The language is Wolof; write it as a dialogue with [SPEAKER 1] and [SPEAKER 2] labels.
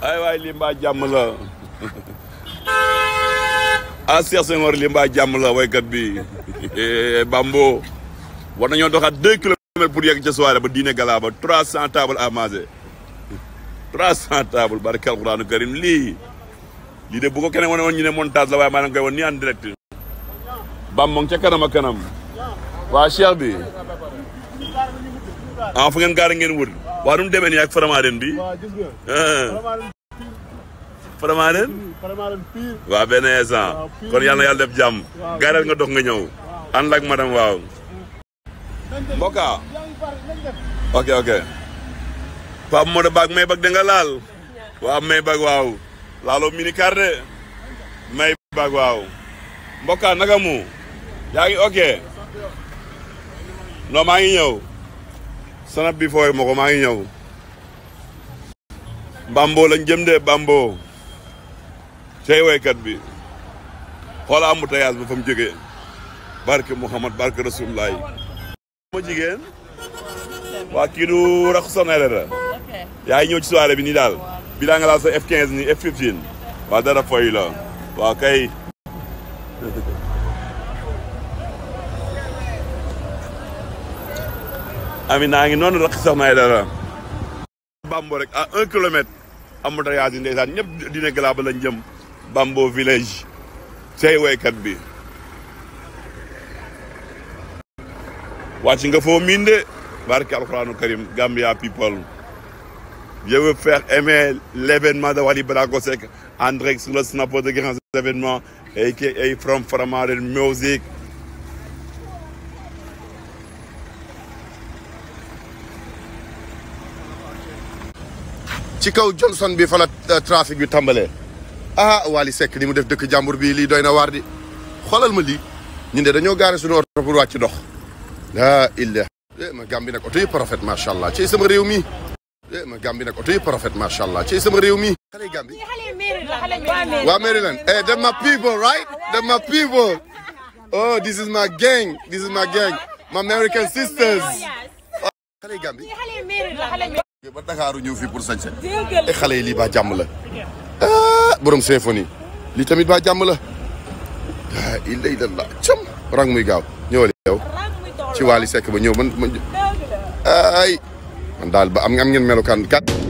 [SPEAKER 1] ay waay lii mbaa jàmm la ah Cheikh Senghor lii mbaa jàmm la waykat bi Bambo war nañoo doxaat deux kilomètres pour yegg ca soirée ba diine gala ba trois cent tables à manger trois cent tables barke alquranu karim lii lii de bu ko keneen wane woon ñu ne montage la waaye maa ngi koy woon nii en direct bam moom ca kanam a kanam waa Cheikh bi ah fu ngeen gaara ngeen wër waa nu mu demee nii ak Faramareen bi
[SPEAKER 2] waaw gis nga.
[SPEAKER 1] Faramareen
[SPEAKER 2] Faramareen pire.
[SPEAKER 1] waa benn instant kon yàlla na yàlla def jàmm gaaral nga dox nga ñëw ànd ak madame waaw mbokka ok ok Pape Modou Bag may bag da nga laal waaw may bag waaw laaloo mini car de may bag waaw mbokka naka mu yaa ngi ok non maa ngi ñëw sanab bi fooy ma ko maa ngi ñëw Bambo lañ jëm de Bambo cey waykat bi xoola embouteillage ba fa mu jógee barke Mouhamad barke Rasulullah ma jigéen waa kii du rax sonere yaa ngi ñëw ci soirée bi nii daal bi daa nga laal sa F15 ni F15 waa dara foy la waa kay ami naa ngi noonu rax soxna ay dara Bambo rek à un kilomètre embouteillage yi ndeysaan ñëpp dina galaa ba lañ jëm Bambo village cey waykat bi wàcc nga foo miin de barke alquranu karim Gambia people je veux faire aimer l'événement de Wally Ballago Seck en direct sur le snapper de grands événements aka from Faramareen music
[SPEAKER 3] ci kaw Johnson bi fa la trafic bi tàmbalee ah Wally Seck ni mu def dëkk jàmbur bi lii doy na waar di xoolal ma lii ñun de dañoo gaare suñu oto pour wàcc dox laa illah eh ma Gàmbi nag oto yëpp rafet macha allah ci sama réew mi eh ma Gàmbi nag oto yëpp rafet macha allah ci sama réew mi xale Gàmbi waa Maryland eh them my people right them my people oh this is my gang this is my gang my American sisters xale Gàmbi ba Dakaaru ñëw fii pour sañse e xale yi lii baa jàmm la ah borom symphonie lii tamit baa jàmm la ah illa illallah cam rang muy gaaw ñëwal yow ci Wally Seck ba ñëw man man ay man daal ba am am ngeen melukaan kat